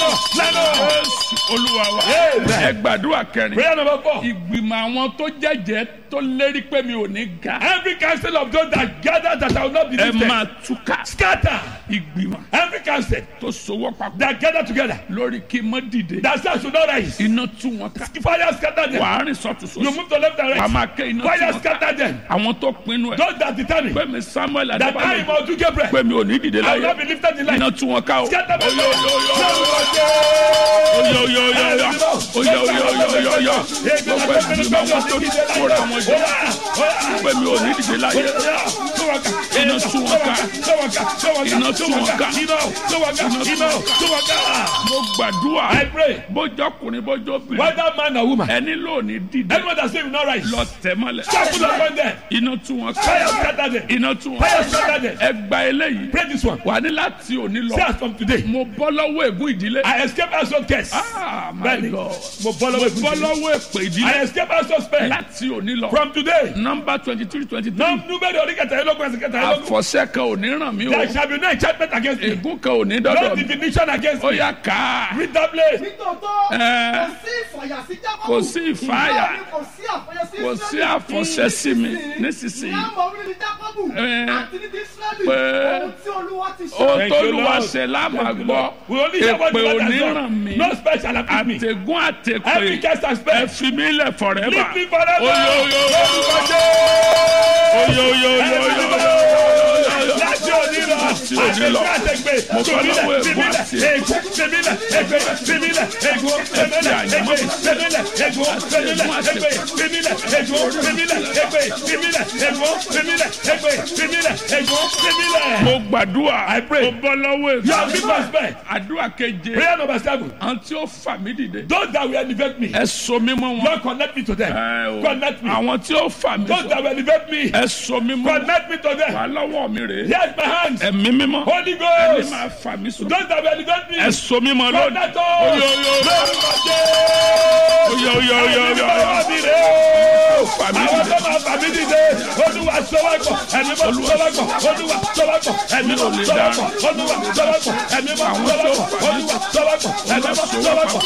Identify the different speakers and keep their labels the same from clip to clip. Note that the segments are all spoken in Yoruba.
Speaker 1: Jésù olúwa wa
Speaker 2: Amen.
Speaker 1: ẹ gbàdúrà kẹrin
Speaker 2: Prayer number four.
Speaker 1: ìgbìmọ̀ àwọn tó jẹ́jẹ́ tó lérí pé mi ò ní ga
Speaker 2: Every council of those that gather that I will not be
Speaker 1: ẹ
Speaker 2: lifted.
Speaker 1: máa túká
Speaker 2: Scatter.
Speaker 1: ìgbìmọ̀
Speaker 2: Every council
Speaker 1: tó sowọ́ papọ̀
Speaker 2: that gather together.
Speaker 1: lórí kí n mọ́ dìde
Speaker 2: That say I should not rise.
Speaker 1: iná tú wọn ká
Speaker 2: Fire scatter them.
Speaker 1: wàá rìn sọ́tún
Speaker 2: You
Speaker 1: sósì
Speaker 2: move to left and
Speaker 1: wàá
Speaker 2: right.
Speaker 1: máa ké iná tú
Speaker 2: Fire
Speaker 1: wọn ká
Speaker 2: scatter them.
Speaker 1: àwọn tó pinnu ẹ̀
Speaker 2: Those that determine
Speaker 1: pé mi Samuel
Speaker 2: that I
Speaker 1: Adébáyọ̀
Speaker 2: must do Gabriel.
Speaker 1: pé mi ò ní dìde
Speaker 2: I will
Speaker 1: láyé
Speaker 2: not be lifted in life.
Speaker 1: iná tú wọn ká o
Speaker 2: Scatter them.
Speaker 1: oyo oyo oyo oyo oyo oyo oyo oyo oyo oyo oyo gbogbo ìgbìmọ̀ àwọn tó kóra wọn jọ pé mi ò ní dìde láyé iná tú wọn ká iná tú wọn ká mo gbàdúrà
Speaker 2: I pray.
Speaker 1: bójọkùnrin bójọbìnrin
Speaker 2: Whether man or woman.
Speaker 1: ẹni lónìí dìde
Speaker 2: Anyone that say will not rise.
Speaker 1: lọ tẹ̀ mọ́lẹ̀
Speaker 2: Trample upon them.
Speaker 1: iná tú wọn
Speaker 2: Fire
Speaker 1: ká
Speaker 2: scatter them.
Speaker 1: iná tú wọn
Speaker 2: Fire
Speaker 1: ká
Speaker 2: scatter them.
Speaker 1: ẹ gba eléyìí
Speaker 2: Pray this one.
Speaker 1: wà ní láti òní lọ
Speaker 2: Say as from today.
Speaker 1: mo bọ́ lọ́wọ́ ègún ìdílé
Speaker 2: I escape household curse.
Speaker 1: ah my
Speaker 2: Bẹ́ẹ̀ni.
Speaker 1: god
Speaker 2: Mo bọ́
Speaker 1: mo
Speaker 2: lọ́wọ́
Speaker 1: bọ́
Speaker 2: ìbùdó.
Speaker 1: lọ́wọ́ èpè
Speaker 2: I
Speaker 1: ìdílé
Speaker 2: escape household spell.
Speaker 1: láti òní lọ
Speaker 2: From today.
Speaker 1: nọmba twenty three twenty three
Speaker 2: Num- Número orí kẹtàlélógún ẹsẹ̀ kẹtàlélógún.
Speaker 1: àfọ̀ṣẹ kan ò ní ràn mí o
Speaker 2: There shall be no enchantment against me.
Speaker 1: ègún kan ò ní
Speaker 2: No
Speaker 1: dọ́dọ̀ mi
Speaker 2: divination against
Speaker 1: ó
Speaker 2: me.
Speaker 1: yá ká
Speaker 2: Read that place.
Speaker 3: nítòótọ́
Speaker 1: Ẹ.
Speaker 3: kò sí ìfàyà sí jákòó
Speaker 1: kò sí ìfàyà
Speaker 3: Bẹ́ẹ̀ni, kò sí àfọyẹ sí
Speaker 1: kò sí àfọ̀ṣẹ sí mi nísinsìnyí
Speaker 3: ní àmọ́ orí ní jákòbù
Speaker 1: Ẹ.
Speaker 3: àti ní ti Ísírẹ́lì
Speaker 1: Pé.
Speaker 3: ohun tí olúwa ti ṣe.
Speaker 1: ó
Speaker 2: Thank you,
Speaker 1: tólúwa
Speaker 2: Lord.
Speaker 1: ṣe lámà
Speaker 2: Thank you,
Speaker 1: gbọ́
Speaker 2: Lord. We only hear what
Speaker 1: èpè
Speaker 2: the Lord
Speaker 1: ò ní
Speaker 2: has
Speaker 1: ràn
Speaker 2: done.
Speaker 1: mí
Speaker 2: No spell shall afflict me.
Speaker 1: àtẹ̀gún àtẹ̀pè
Speaker 2: Every curse and
Speaker 1: ẹ
Speaker 2: spell.
Speaker 1: fi mí lẹ̀ forever
Speaker 2: Leave me forever.
Speaker 1: oyo oyo oyo oyo oyo oyo
Speaker 2: Láti òní lọ.
Speaker 1: Láti òní lọ.
Speaker 2: Àtẹ̀gbẹ́ àtẹ̀gbẹ́.
Speaker 1: Mo fẹ́
Speaker 2: Tòmílẹ̀
Speaker 1: lọ́wọ́ ègún
Speaker 2: tìmílẹ̀
Speaker 1: àti
Speaker 2: ègún tìmílẹ̀ ègbé tìmílẹ̀ ègún tìmílẹ̀ ègbé tìmílẹ̀ ègún tìmílẹ̀ ègbé tìmílẹ̀ ègún tìmílẹ̀ ègbé tìmílẹ̀ ègún tìmílẹ̀ ègbé tìmílẹ̀ ègún tìmílẹ̀.
Speaker 1: mo gbàdúrà
Speaker 2: I pray.
Speaker 1: mo bọ́ lọ́wọ́
Speaker 2: You have
Speaker 1: ègún
Speaker 2: been my spell.
Speaker 1: àdúrà keje
Speaker 2: Prayer number seven.
Speaker 1: àwọn tí ó fà mí dìde
Speaker 2: Those that will elevate me.
Speaker 1: ẹ so mí mọ́ wọn
Speaker 2: Lord connect me to them.
Speaker 1: Ẹ o.
Speaker 2: Connect me.
Speaker 1: àwọn tí ó fà mí
Speaker 2: Those
Speaker 1: sọ
Speaker 2: that will elevate me.
Speaker 1: ẹ so mí mọ́ wọn
Speaker 2: Connect me to them.
Speaker 1: wà lọ́wọ́ mi rèé
Speaker 2: Here's my hands.
Speaker 1: ẹ̀mí mímọ́
Speaker 2: Holy
Speaker 1: ẹni
Speaker 2: Ghost.
Speaker 1: máa fà mí sọ
Speaker 2: Those that will elevate me.
Speaker 1: ẹ so mí mọ́ lónìí
Speaker 2: Connect
Speaker 1: oyo
Speaker 2: us.
Speaker 1: oyo
Speaker 2: Lórúkọ
Speaker 1: oyo oyo oyo oyo
Speaker 2: Jésù.
Speaker 1: oyo
Speaker 2: Bàbá mi rè o.
Speaker 1: fà mí
Speaker 2: Àwọn
Speaker 1: dìde
Speaker 2: tó máa fà mí dìde. Olúwa sọ́wọ́gbọ̀. Ẹ̀mí mọ́ sọ́wọ́gbọ̀. Olúwa sọ́wọ́gbọ̀. Ẹ̀mí mọ́ sọ́wọ́gbọ̀. Olúwa sọ́wọ́gbọ̀. Ẹ̀mí mọ́ sọ́wọ́gbọ̀. Olúwa sọ́wọ́gbọ̀. Ẹ̀mí mọ́ sọ́wọ́gbọ̀.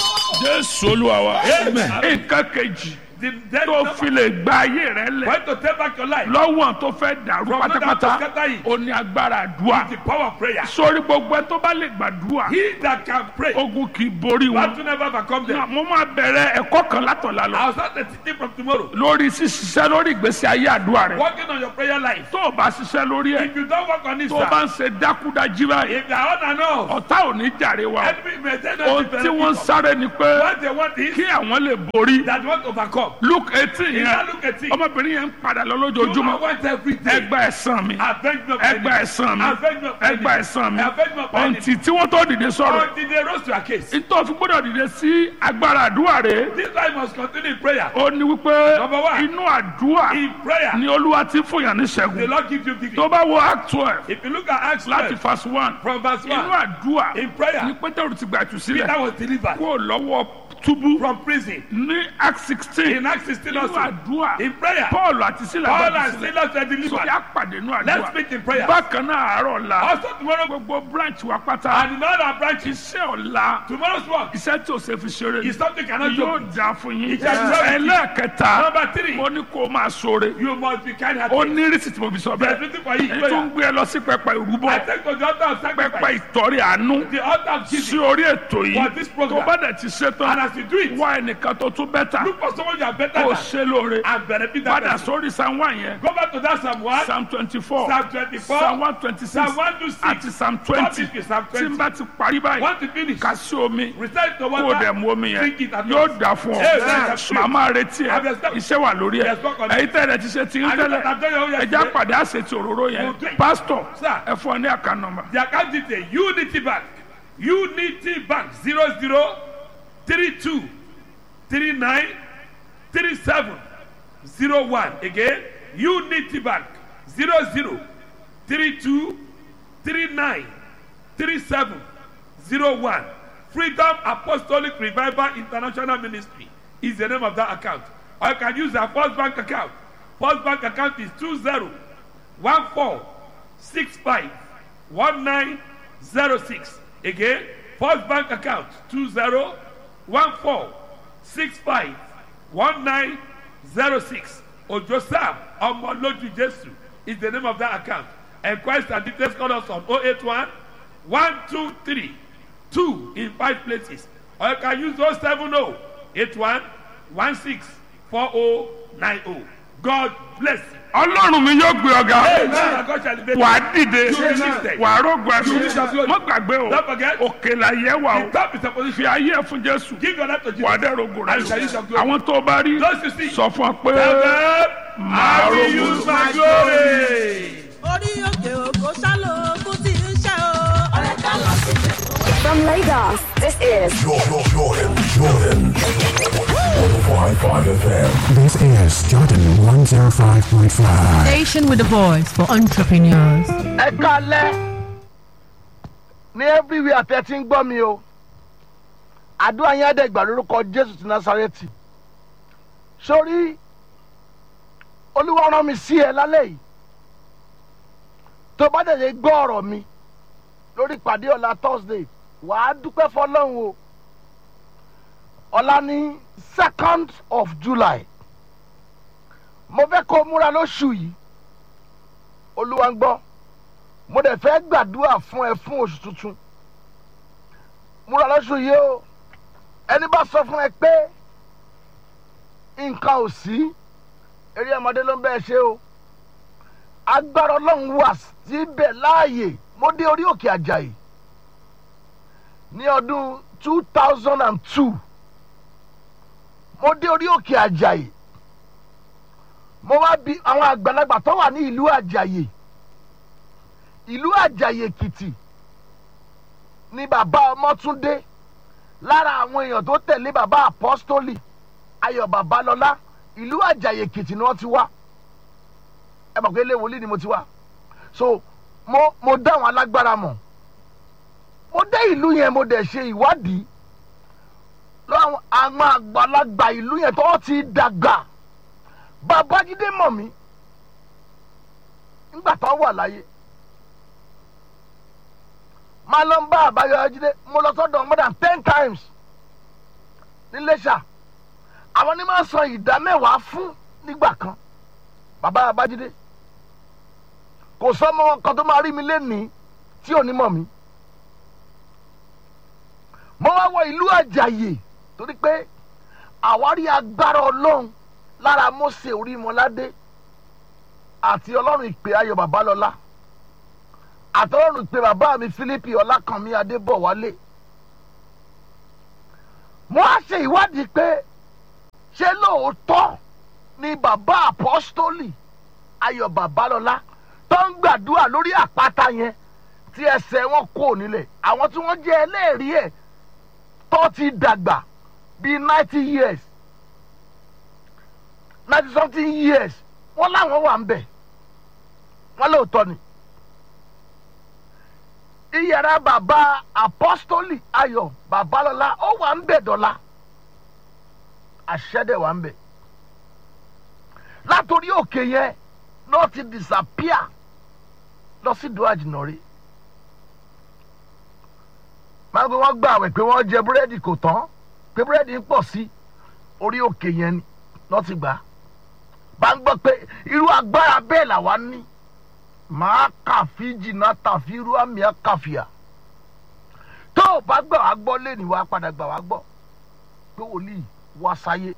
Speaker 1: jésù olúwa wa
Speaker 2: Amen.
Speaker 1: nǹkan kejì
Speaker 2: The dead
Speaker 1: tó fi lè gba ayé rẹ lẹ̀
Speaker 2: When to take back your life.
Speaker 1: lọ́wọ́ tó fẹ́ dàrú
Speaker 2: From that
Speaker 1: pátápátá
Speaker 2: to scatter it.
Speaker 1: ó ní agbára àdúrà
Speaker 2: The power of prayer.
Speaker 1: sórí gbogbo ẹ tó bá lè gbàdúrà
Speaker 2: He that can pray.
Speaker 1: ogun kì í borí wọn.
Speaker 2: Battle never overcome them.
Speaker 1: mo máa bẹ̀rẹ̀ ẹ̀kọ́ kan látọ̀la lọ
Speaker 2: I'll start the teaching from tomorrow.
Speaker 1: lórí ṣíṣiṣẹ́ lórí ìgbésí ayé àdúrà rẹ
Speaker 2: Working on your prayer life.
Speaker 1: tó o bá ṣiṣẹ́ lórí ẹ̀
Speaker 2: If you don't work on it,
Speaker 1: tó o bá
Speaker 2: sir.
Speaker 1: ń ṣe dákúdájí báyìí
Speaker 2: If you are on and off.
Speaker 1: ọ̀tá ò ní jàre wa
Speaker 2: Enemy may tell
Speaker 1: ohun
Speaker 2: us
Speaker 1: tí wọ́n ń sáré ni pé
Speaker 2: What they want is
Speaker 1: kí àwọn lè borí
Speaker 2: that want to overcome.
Speaker 1: luke eighteen
Speaker 2: If
Speaker 1: yẹn
Speaker 2: you look at it,
Speaker 1: ọmọbìnrin yẹn ń padà lọ
Speaker 2: you
Speaker 1: lójoojúmọ́
Speaker 2: want every day.
Speaker 1: ẹgbà ẹ̀sán mi
Speaker 2: Avenge me of
Speaker 1: ẹgbà
Speaker 2: enemy.
Speaker 1: ẹ̀sán mi
Speaker 2: Avenge me of
Speaker 1: ẹgbà
Speaker 2: enemy.
Speaker 1: ẹ̀sán mi
Speaker 2: Avenge me of enemy.
Speaker 1: ọ̀ǹtì tí wọ́n tó dìde sọ̀rọ̀
Speaker 2: Until they rose to a case.
Speaker 1: nítorí fún gbọ́dọ̀ dìde sí agbára àdúrà rẹ̀
Speaker 2: This life must continue in prayer.
Speaker 1: ó ní wípé
Speaker 2: Number one.
Speaker 1: inú àdúrà
Speaker 2: In prayer,
Speaker 1: ni olúwa ti fún yàn ní
Speaker 2: the
Speaker 1: ṣẹ́gun
Speaker 2: Lord gives you victory.
Speaker 1: tó bá wo act twelve
Speaker 2: If you look at Acts
Speaker 1: láti
Speaker 2: 12,
Speaker 1: verse one
Speaker 2: from verse
Speaker 1: inú
Speaker 2: 1,
Speaker 1: àdúrà
Speaker 2: in prayer,
Speaker 1: ni pétérù ti gbà jù sílẹ̀
Speaker 2: Peter was delivered
Speaker 1: kó lọ́wọ́ túbú
Speaker 2: from prison.
Speaker 1: ní act sixteen
Speaker 2: In Acts 16
Speaker 1: inú
Speaker 2: also,
Speaker 1: àdúrà
Speaker 2: in prayer,
Speaker 1: paul àti sílẹ̀
Speaker 2: Paul
Speaker 1: gbà
Speaker 2: and
Speaker 1: jù sílẹ̀
Speaker 2: Silas were
Speaker 1: sórí
Speaker 2: delivered.
Speaker 1: àpàdé inú
Speaker 2: Let's
Speaker 1: àdúrà
Speaker 2: meet in prayer.
Speaker 1: bákan náà àárọ̀ ọ̀la
Speaker 2: Also tomorrow,
Speaker 1: gbogbo branch wa pátá
Speaker 2: and in all our branches,
Speaker 1: iṣẹ́ ọ̀la
Speaker 2: tomorrow's work
Speaker 1: iṣẹ́ tí o ṣe fi ṣeré ni
Speaker 2: is something cannot
Speaker 1: yóò
Speaker 2: joke.
Speaker 1: dáa fún yín
Speaker 2: Ìjà ìjọba ìjì.
Speaker 1: ẹlẹ́ẹ̀kẹta
Speaker 2: Number three,
Speaker 1: mo ní kó o máa ṣoore
Speaker 2: you must be kind
Speaker 1: ó
Speaker 2: hearted.
Speaker 1: ní rísì tí mo fi sọ
Speaker 2: There's
Speaker 1: bẹ́ẹ̀
Speaker 2: nothing for you.
Speaker 1: èyí tó ń
Speaker 2: Prayer.
Speaker 1: gbé ẹ lọ sí pẹpẹ ìrúbọ
Speaker 2: I take to the altar of
Speaker 1: pẹpẹ
Speaker 2: sacrifice.
Speaker 1: ìtọ́rí àánú
Speaker 2: The altar of
Speaker 1: sí
Speaker 2: giving.
Speaker 1: orí ètò yìí
Speaker 2: For this program.
Speaker 1: tó bá dẹ̀ ti ṣe
Speaker 2: And
Speaker 1: tán
Speaker 2: as you do it,
Speaker 1: wá ẹnìkan tó tún bẹ́tà
Speaker 2: look for someone you are better
Speaker 1: kó o
Speaker 2: than
Speaker 1: ṣe lóore
Speaker 2: and benefit that
Speaker 1: padà
Speaker 2: person.
Speaker 1: sórí psalm one yẹn
Speaker 2: Go back to that Psalm 1,
Speaker 1: psalm twenty four
Speaker 2: Psalm 24,
Speaker 1: psalm one twenty six
Speaker 2: Psalm 1 to 6.
Speaker 1: àti psalm twenty
Speaker 2: Stop it, Psalm
Speaker 1: tí n
Speaker 2: 20.
Speaker 1: bá ti parí báyìí
Speaker 2: Want to finish?
Speaker 1: kà sí omi
Speaker 2: Recite the
Speaker 1: kó o dẹ̀
Speaker 2: water.
Speaker 1: mú omi yẹn
Speaker 2: Drink it at
Speaker 1: yóò
Speaker 2: once.
Speaker 1: dà fún ọ
Speaker 2: Amen.
Speaker 1: màmá retí ẹ
Speaker 2: Have you stopped?
Speaker 1: iṣẹ́ wà lórí ẹ
Speaker 2: Yes, work on it.
Speaker 1: èyí tẹ̀lé ti ṣe ti ń
Speaker 2: And
Speaker 1: tẹ́lẹ̀
Speaker 2: look at that, you
Speaker 1: ẹja
Speaker 2: yesterday.
Speaker 1: pàdé àṣetì òróró yẹn
Speaker 2: We'll do it.
Speaker 1: pásítọ̀
Speaker 2: Sir.
Speaker 1: ẹ fún ọ ní àká nọ́mbà
Speaker 2: The account detail Unity Bank Unity Bank zero zero three two three nine three seven zero one again Unity Bank zero zero three two three nine three seven zero one Freedom Apostolic Revival International Ministry is the name of that account or you can use our First Bank account First Bank account is two zero one four six five one nine zero six again First Bank account two zero one four six five one nine zero six Ojo Sam Omoloju Jesu is the name of that account. Enquiries and details call us on 081 123 2 in five places. Or you can use 070 81 16 4090. God bless you.
Speaker 1: ọlọ́run mi yóò gbé ọ̀gá
Speaker 2: Amen. God shall elevate
Speaker 1: wà á
Speaker 2: you.
Speaker 1: dìde
Speaker 2: You will be lifted.
Speaker 1: wà á rògbò
Speaker 2: You will shall
Speaker 1: ẹ̀sùn
Speaker 2: glory.
Speaker 1: mọ́ gbàgbé o
Speaker 2: Don't forget.
Speaker 1: òkè là yẹ wà o
Speaker 2: The top is a
Speaker 1: fi
Speaker 2: position.
Speaker 1: ayé ẹ̀ fún jésù
Speaker 2: Give your life to
Speaker 1: wà á
Speaker 2: Jesus.
Speaker 1: dẹ̀ rògbò rẹ̀
Speaker 2: And shall you shall glory.
Speaker 1: àwọn tó bá rí
Speaker 2: Those you see.
Speaker 1: sọ fún ọ pé
Speaker 2: Tell them, I will use my glory.
Speaker 4: orí òkè òkò ṣálò ogun tí ń ṣe o. ọ̀rẹ́ ká lọ síbẹ̀.
Speaker 5: From Lagos, this is
Speaker 6: Jordan, Jordan, Jordan. 105.5 FM.
Speaker 7: This is Jordan 105.5.
Speaker 8: Station with a voice for entrepreneurs.
Speaker 9: ẹ kalẹ ní everywhere tẹ ti ń gbọ́ mi o àdúrà yẹn àdẹ́gbà lórúkọ jésù ti násàrẹ́tì sórí olúwa rán mi sí ẹ lálẹ́ yìí tó bá tẹ̀lé gbọ́ ọ̀rọ̀ mi lórí ìpàdé ọ̀la thursday wàá dúpẹ́ fọlọ́run o ọ̀la ní second of july mo fẹ́ kó o múra lóṣù yìí olúwa ń gbọ́ mo dẹ̀ fẹ́ gbàdúrà fún ẹ fún oṣù tuntun múra lọ́sùn yìí o ẹni bá sọ fún ẹ pé nǹkan ò sí eré ọmọdé ló ń bẹ́ẹ̀ ṣe o agbára ọlọ́run wà síbẹ̀ láàyè mo dé orí òkè àjàyè ní ọdún two thousand and two mo dé orí òkè àjàyè mo wá bi àwọn àgbàlagbà tó wà ní ìlú àjàyè ìlú àjàyè èkìtì ni bàbá ọmọtúndé lára àwọn èèyàn tó tẹ̀lé bàbá apọ́stólì ayọ̀ babalọ́lá ìlú àjàyè èkìtì ni wọ́n ti wá ẹ mọ̀ pé ilé wòlíì ni mo ti wá so mo mo dá àwọn alágbára mọ̀ mo dé ìlú yẹn mo dẹ̀ ṣe ìwádìí lọ́wọ́ àwọn àgbàlagbà ìlú yẹn tó ti dàgbà babájídé mọ̀ mí nígbà tó wà láyé máa lọ ń bá àbáyọ ajídé mo lọ sọ́dọ̀ more than ten times níléṣà àwọn ní máa san ìdá mẹ́wàá fún nígbà kan bàbá abájídé kò sọmọ kan tó máa rí mi lénìí tí ò ní mọ̀ mí mo wá wọ ìlú àjàyè torí pé àwárí agbára ọlọ́run lára mose orímọládé àti ọlọ́run ìpè ayọ̀ babalọ́lá àtọ́rùn ìpè bàbá mi philippi ọlákànmí adébọ̀wálé mo á ṣe ìwádìí pé ṣé lóòótọ́ ni bàbá apọ́stólì ayọ̀ babalọ́lá tó ń gbàdúrà lórí àpáta yẹn tí ẹsẹ̀ wọn kò nílẹ̀ àwọn tí wọ́n jẹ́ ẹlẹ́rìí ẹ̀ tó ti dàgbà bíi ninety years ninety something years wọ́n láwọn wà ń bẹ̀ wọ́n lóòótọ́ ni iyàrá bàbá apọ́stólì ayọ̀ babalọ́lá ó wà ń bẹ̀ dọ́là àṣẹ́dẹ̀ wà ń bẹ̀ látòrí òkè yẹn náà ti disappear lọ sí ìdó àjìnà rí máa gbé wọn gbà wẹ̀ pé wọ́n jẹ búrẹ́dì kò tán pé búrẹ́dì ń pọ̀ sí orí òkè yẹn ni lọ́ ti gbà á bá ń gbọ́ pé irú agbára bẹ́ẹ̀ làwa ní màá kàfi jìnnà tàfi irú àmì àkàfìà tó o bá gbà wá gbọ́ lẹ́nu wa padà gbà wá gbọ́ pé wòlíì wá sáyé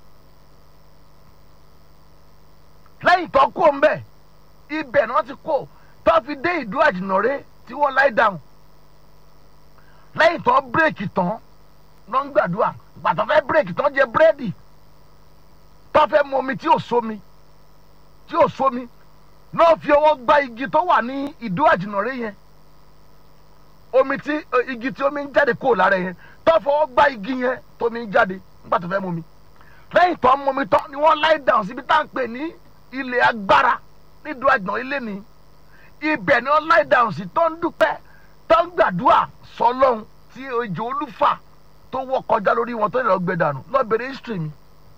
Speaker 9: lẹ́yìn tó kó ń bẹ̀ ibẹ̀ ni wọ́n ti kó tó fi dé ìdú àjìnàrè tí wọ́n láì dáhùn lẹ́yìn tó bírèkì tán ló ń gbàdúrà gbàtọ́ fẹ́ bírèkì tán jẹ búrẹ́dì tó fẹ́ mu omi tí ò sómi tí ò sómi náà fi ọwọ́ gba igi tó wà ní ìdú àjìnàrè yẹn omi tí igi tí omi ń jáde kúrò lára yẹn tó fọwọ́ gba igi yẹn tómi ń jáde nígbà tó fẹ́ mu omi lẹ́yìn tó ń mu omi tán ni wọ́n láì dáhùn síbi tá à ń pè ní ilẹ̀ agbára nídùú àjìnà ilé ni ibẹ̀ ni wọ́n láì dáhùn sí tó ń dúpẹ́ tó ń gbàdúrà sọlọ́hún tí ejò olúfà tó wọ́ kọjá lórí wọn tó lè lọ gbẹ dànù lọ́bẹ̀rẹ̀ history mi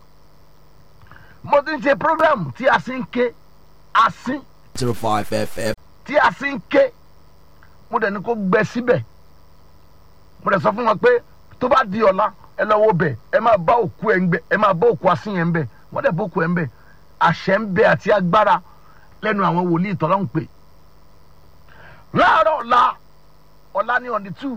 Speaker 9: mo ti ń ṣe program tí a sì ń ké asín
Speaker 6: 05 FM.
Speaker 9: tí a sì ń ké mo dẹ̀ ní kó gbẹ síbẹ̀ mo rẹ̀ sọ fún wọn pé tó bá di ọ̀la ẹ lọ wo bẹ̀ ẹ máa bá òkú ẹ̀ ń bẹ̀ ẹ máa bá òkú asín yẹn ń bẹ̀ wọ́n dẹ̀ bá òkú ẹ̀ ń bẹ̀ àṣẹ ń bẹ àti agbára lẹ́nu àwọn wòlíì tọ́lọ́hún pé láàárọ̀ ọ̀la ọ̀la ní on the two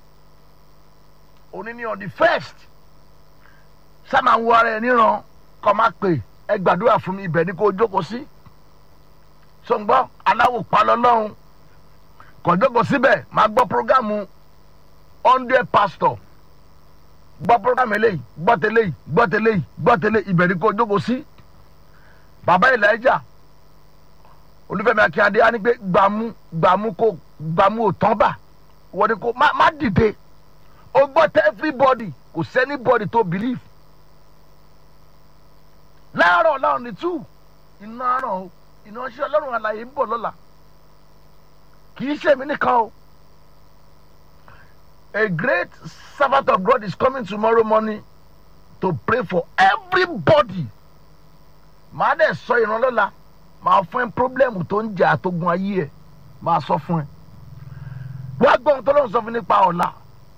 Speaker 9: òní ní on the first sáma ń wo ara ẹ níran kọ́ máa pè ẹ gbàdúrà fún mi ibẹ̀ ni kò jókòó sí sọ̀ngbọ́n aláwò palọ́lọ́hún kò jókòó síbẹ̀ máa gbọ́ programu hundred pastor gbọ́ programu eléyìí gbọ́ tẹ́lẹ̀ yìí gbọ́ tẹ́lẹ̀ yìí gbọ́ tẹ́lẹ̀ ibẹ̀ ni kò jókòó sí bàbá elijah olúfẹ́mi akínyadé á ní pé gbàmú gbàmú kò gbàmú ò tán bà wọ́n ní kò má má dìde ó gbọ́ tẹ́ everybody kò sẹ́ni body tó believe láàárọ̀ láàrọ̀ ní two iná àràn o iná ṣe ọlọ́run àlàyé ń bọ̀ lọ́la kì í ṣe mí nìkan o a great servant of God is coming tomorrow morning to pray for everybody màá dẹ̀ sọ ìrànlọ́la màá fún ẹ pírọ́blẹ́mù tó ń jà àtógun ayé ẹ màá sọ fún ẹ wá gbọ́ ohun tó lọ́n sọ fún nípa ọ̀la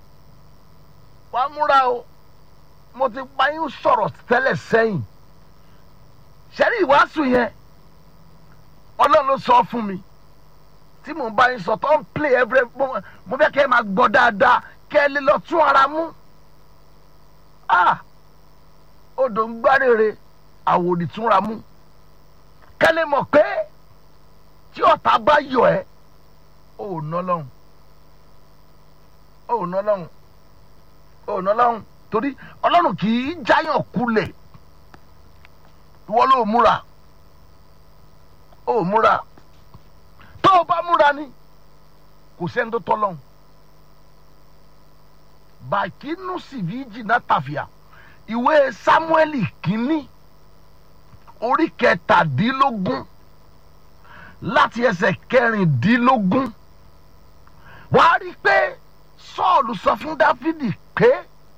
Speaker 9: wá múra o mo ti pa yín sọ̀rọ̀ tẹ́lẹ̀ sẹ́yìn sẹ́rí ìwàásù yẹn ọlọ́run ló sọ fún mi tí mò ń bá yín sọ tó ń play every mo fẹ́ kẹ́ ẹ máa gbọ́ dáadáa kẹ́ ẹ lè lọ tún ara mú ah odò ń gbárèrè àwòrì túnra mú kẹ́lẹ́ mọ̀ pé tí ọ̀tá bá yọ ẹ́ ò ná lọ́hùn ò ná lọ́hùn ò ná lọ́hùn torí ọlọ́run kì í jáyàn kulẹ̀ ìwọ ló múra ó múra tó o bá múra ni kò sẹ́ni tó tọ́ lọ́hùn bàkínú sìvíjì náà tàfíà ìwé sámúẹ́lì kínní orí kẹtàdínlógún láti ẹsẹ̀ kẹrìndínlógún wàá rí i pé sọ́ọ̀lù sọ fún dáfídì pé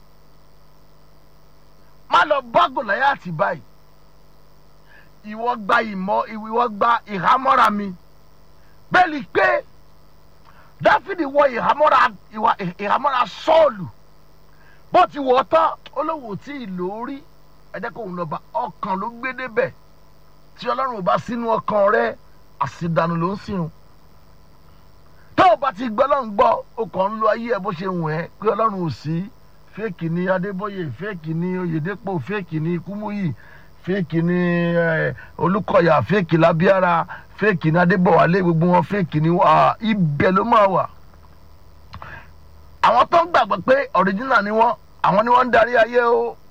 Speaker 9: má lọ bá gòláyàtì báyìí ìwọ gba ìmọ̀ ìwọ gba ìhámọ́ra mi bẹ́ẹ̀ ni pé dáfídì wọ ìhámọ́ra ìhámọ́ra sọ́ọ̀lù bó ti wọ̀ ọ́ tán olówó tí ì lórí ẹ̀dẹ́kọ̀ọ́ lọ́ba ọkàn ló gbé débẹ̀ tí ọlọ́run ò bá sínú ọkàn rẹ àṣìdànù ló ń sìn tó o bá ti gbọ́ ọlọ́run gbọ́ o kàn ń lo ayé ẹ bó ṣe wù ẹ́ pé ọlọ́run ò sí fẹ́ẹ̀kì ni adébóyè fẹ́ẹ̀kì ni oyèdèpọ̀ fẹ́ẹ̀kì ni kúmúyì fẹ́ẹ̀kì ni olùkọ́yà fẹ́ẹ̀kì lábíára fẹ́ẹ̀kì ni adébọ̀wálé gbogbo wọn fẹ́ẹ̀kì ni ibẹ̀ ló máa wà àwọn tó ń gbàgbọ́ pé ọ̀ríjínà ni wọ́n àwọn ni wọ́n ń darí ayé o